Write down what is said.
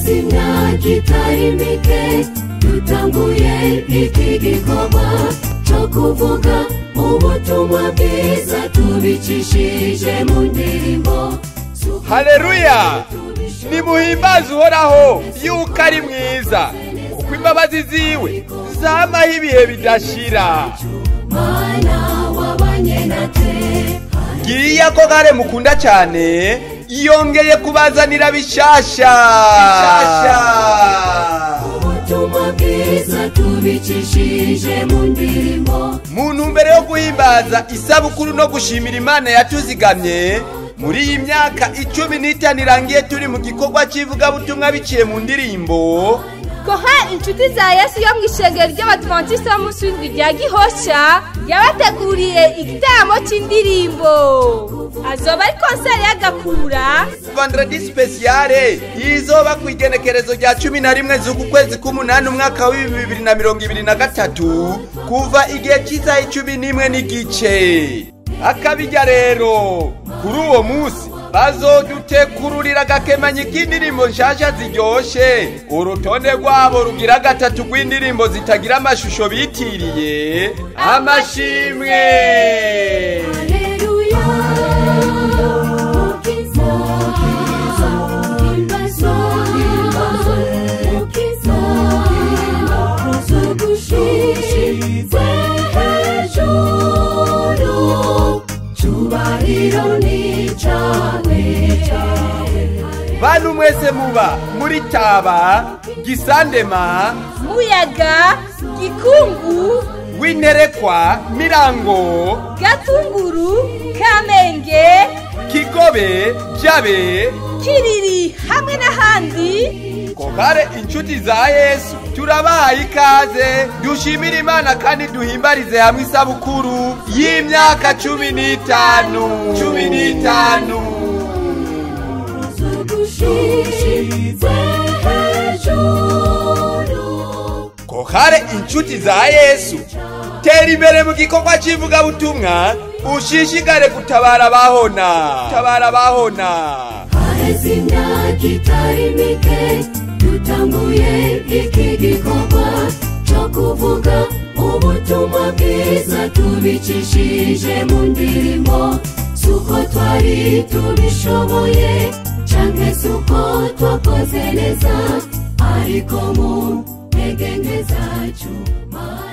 haheze imyaka itari mike dutanguye iki gikorwa cyo kuvuga ubutumwa bwiza tubicishije mu ndirimbo haleluya nimuhimbaze uhoraho yuko ari mwiza kuko imbabazi ziwe zamaho ibihe bidashira mana wabanye natwe ngiriya ko gare mukunda cyane yongeye kubazanira bishasha ubutumwa bwiza tubicishije mu ndirimbo mu ntumbero yo guhimbaza isabukuru no gushimira imana yatuzigamye muri iyi myaka icumi n'itanu irangiye turi mu gikorwa cy'ivugabutumwa biciye mu ndirimbo koha inshuti za yesu yo mu ishengero ry'abadivantisite b'umunsi w'indwi rya gihosha yabateguriye igitaramo cy'indirimbo azoba ari konseri y'agakura vandredi sipesiyare izoba ku igenekerezo rya cumi na rimwe z'uku kwezi k'umunani umwaka w'ibihumbi bibiri na mirongo ibiri na gatatu kuva igihe cy'isaha icumi n'imwe n'igice akabijya rero kuri uwo munsi bazodutekururira agakemanyi k'indirimbo nshasha ziryoshe urutonde rwabo rugira gatatu rw'indirimbo zitagira amashusho bitiriye amashimwe Haleluya Mukiza Himbaza Mukiza Tuzugushize hejuru Cyubahiro ni cyawe bantu mwese muba muri taba gisandema muyaga gikungu winterekwa mirango gatunguru kamenge kigobe jabe kiriri hamwe n'ahandi kokare inshuti za yesu turabahaye ikaze dushimire imana kandi duhimbarize hamwe isabukuru y'imyaka cumi n'itanu cumi n'itanu Tuzugushize hejuru kokare inshuti za yesu tera imbere mu gikorwa cy'ivugabutumwa ushishikare gutabara abahona gutabara abahona haheze imyaka itari mike dutanguye iki gikorwa cyo kuvuga ubutumwa bwiza tubicishije mu ndirimbo si uko twari tubishoboye cyangwa se uko twakoze neza ariko mu ntege nke zacu Mana